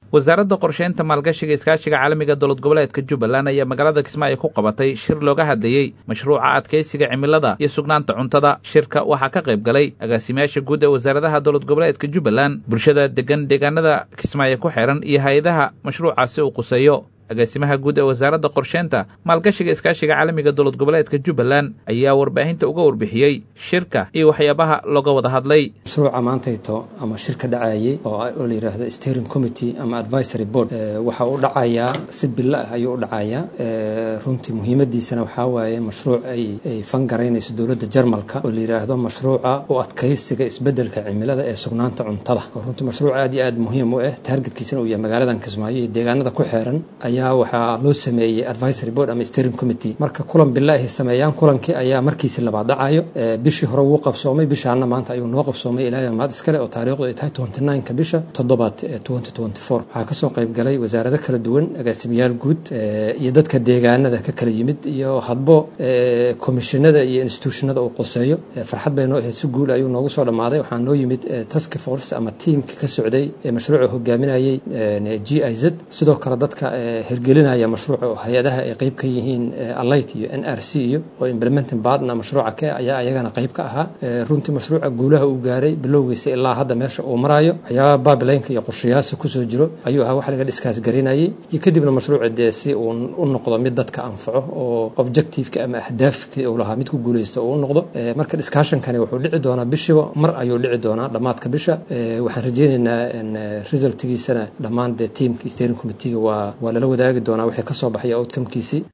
wasaaradda qorsheynta maalgashiga iskaashiga caalamiga dowlad goboleedka jubbaland ayaa magaalada kismaayo ku qabatay shir looga hadlayey mashruuca adkaysiga cimilada iyo sugnaanta cuntada shirka waxaa ka qayb galay agaasimayaasha guud ee wasaaradaha dowlad goboleedka jubbaland bulshada degan deegaanada kismaayo ku xeran iyo hay-adaha mashruucaasi uu quseeyo agaasimaha guud ee wasaaradda qorsheynta maalgashiga iskaashiga caalamiga dowlad goboleedka jubbaland ayaa warbaahinta uga warbixiyey shirka iyo waxyaabaha looga wada hadlay mashruuca maantayto ama shirka dhacayey oo la yidhaahdo steering committee ama advisory board waxa uu dhacayaa si bilo ah ayuu u dhacayaa runtii muhiimadiisana waxaa waaye mashruuc ay ay fangaraynayso dowladda jarmalka oo la yidhaahdo mashruuca u adkaysiga isbeddelka cimilada ee sugnaanta cuntada oo runtii mashruuc aad iyo aad muhiim u ah taargetkiisana uu yahay magaaladan kismaayo iyo deegaanada ku xeeran ayaa waxaa loo sameeyey advisory board ama steering committee marka kulan bila ay sameeyaan kulankii ayaa markiisi labaad dhacayo bishii hore wuu qabsoomay bishaana maanta ayuu noo qabsoomay ilaahay maad iskale oo taariikhdu ay tahay twenty nineka bisha toddobaad twenty twenty four waxaa kasoo qayb galay wasaarado kala duwan agaasimayaal guud iyo dadka deegaanada ka kala yimid iyo hadbo komishinada iyo institutionada uu qoseeyo farxad bay noo ahayd si guul ayuu noogu soo dhammaaday waxaa noo yimid task force ama tiamka ka socday ee mashruuca hogaaminayay g i z sidoo kale dadka hirgelinaya mashruuca oo hay-adaha ay qayb ka yihiin alight iyo n r c iyo oo implementing partner mashruuca ke ayaa ayagana qayb ka ahaa runtii mashruuca guulaha uu gaaray bilowgiisa ilaa hadda meesha uu marayo waxyaabaha babilaynka iyo qorshayaasa kusoo jiro ayuu ahaa wax laga dhiskaas garinayay iyo kadibna mashruuca dee si uu u noqdo mid dadka anfaco oo objectiveka ama ahdaafkii uu lahaa mid ku guulaysto uu u noqdo marka discussionkani wuxuu dhici doonaa bishiba mar ayuu dhici doonaa dhammaadka bisha waxaan rajeynaynaa resultgiisana dhammaan dee tiamka steering committeega waa waa lala wadaagi doonaa wixii ka soo baxaya outcomekiisii